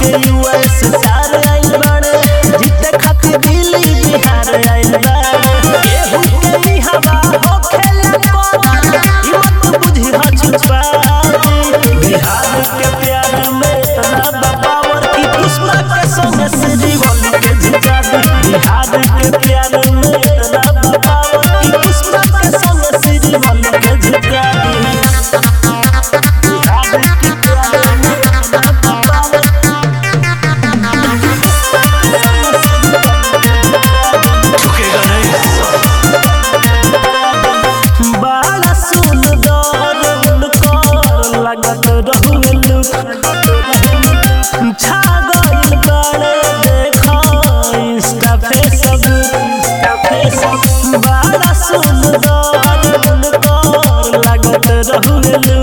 के युवा स्टार आइल बाड़े जीते खातिर दिल्ली बिहार आइल बाड़े केहू के ई हवा हो खेले कोना ई मत बुझी हा छुपा बिहार के प्यार में इतना बपावर की पुष्पा के संग श्रीवल के झुका दी बिहार के प्यार में इतना बपावर की पुष्पा के संग श्रीवल के झुका दी बिहार के प्यार में इतना बपावर झुकेगा नहीं बड़ा सुंदर उनकर लगत रहुलू छा गइल बड़े देखा इंस्टा फेसबुक बड़ा सुंदर उनकर लगत रहुलू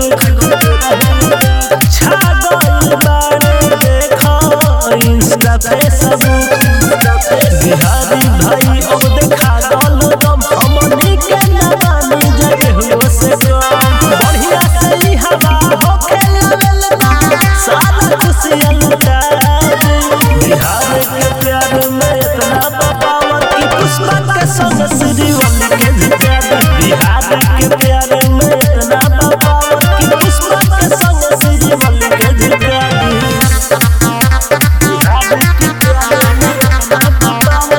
छा गइल बड़े देखा इंस्टा फेसबुक बिहारी भाई अब देखा गल दम हमनी के नवानी जगे हुओ से कम बढ़िया से ई हवा हो खेलल सारा खुशियां लुटा बिहार के प्यार में इतना पावर की पुष्पा के संग श्रीवल के झुका दी बिहार के प्यार में इतना पावर की पुष्पा के संग श्रीवल के झुका दी बिहार के प्यार में इतना पावर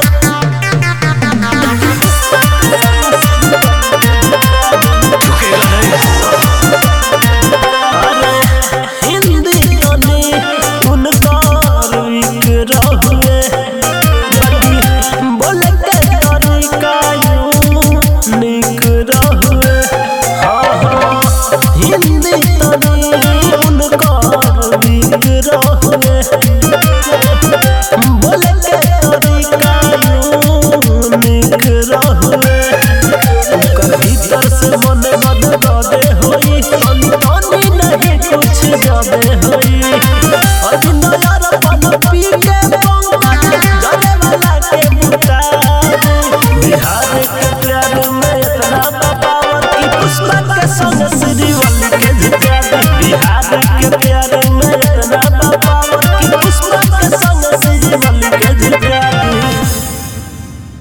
झुकेगा नहीं अरे हिंदी गाने उनकार विक रहुए बाकी बोले के तरीका यूं निक रहुए हाँ हाँ हिंदी गाने उनकार विक रहुए बोले के तरीका यूं निक रहुए उनकर भीतर से मन मद गदे होई अनहोनी नहीं कुछ जादे होई अभिनयर पन पी के